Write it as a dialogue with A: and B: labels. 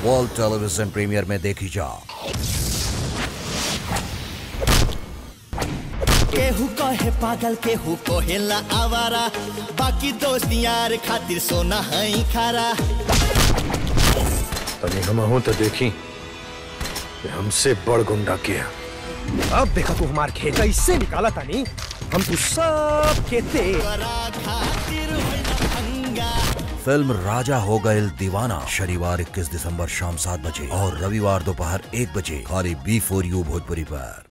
A: world television premier में देखी जा
B: केहू कहे पागल केहू कहेला आवारा बाकी दोस्त यार खातिर सोना है खारा
C: तनी हम हूं तो देखी कि हमसे बड़ गुंडा किया
D: अब देखा तू हमार खेत कैसे निकाला तानी हम तू सब खेते
B: तोरा खातिर होइला भंगा
A: फिल्म राजा हो गए दीवाना शनिवार 21 दिसंबर शाम सात बजे और रविवार दोपहर एक बजे खाली बी फोर यू भोजपुरी पर